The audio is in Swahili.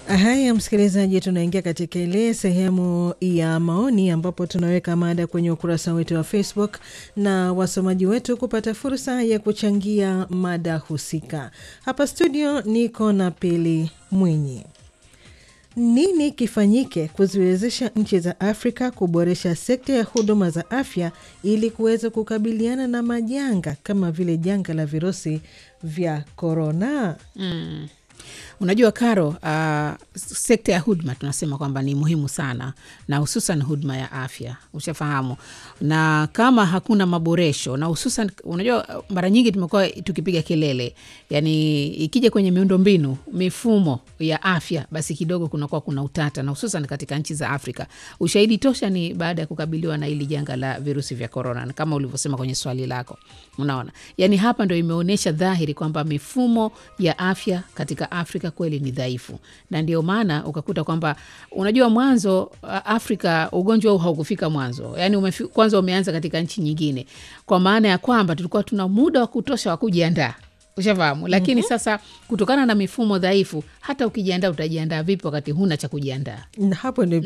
Haya, msikilizaji, tunaingia katika ile sehemu ya maoni ambapo tunaweka mada kwenye ukurasa wetu wa Facebook na wasomaji wetu kupata fursa ya kuchangia mada husika. Hapa studio niko na Pili Mwinyi. Nini kifanyike kuziwezesha nchi za Afrika kuboresha sekta ya huduma za afya ili kuweza kukabiliana na majanga kama vile janga la virusi vya korona? Mm. Unajua Karo, uh, sekta ya huduma tunasema kwamba ni muhimu sana, na hususan huduma ya afya, ushafahamu. Na kama hakuna maboresho, na hususan, unajua mara nyingi tumekuwa tukipiga kelele, yani ikija kwenye miundo mbinu, mifumo ya afya, basi kidogo kunakuwa kuna utata, na hususan katika nchi za Afrika. Ushahidi tosha ni baada ya kukabiliwa na hili janga la virusi vya korona, kama ulivyosema kwenye swali lako. Unaona, yani hapa ndo imeonyesha dhahiri kwamba mifumo ya afya katika Afrika kweli ni dhaifu, na ndio maana ukakuta kwamba unajua, mwanzo Afrika ugonjwa huu haukufika mwanzo, yani umefi, kwanza umeanza katika nchi nyingine, kwa maana ya kwamba tulikuwa tuna muda wa kutosha wa kujiandaa ushafahamu, lakini mm -hmm. Sasa kutokana na mifumo dhaifu, hata ukijiandaa utajiandaa vipi wakati huna cha kujiandaa? Hapo ndio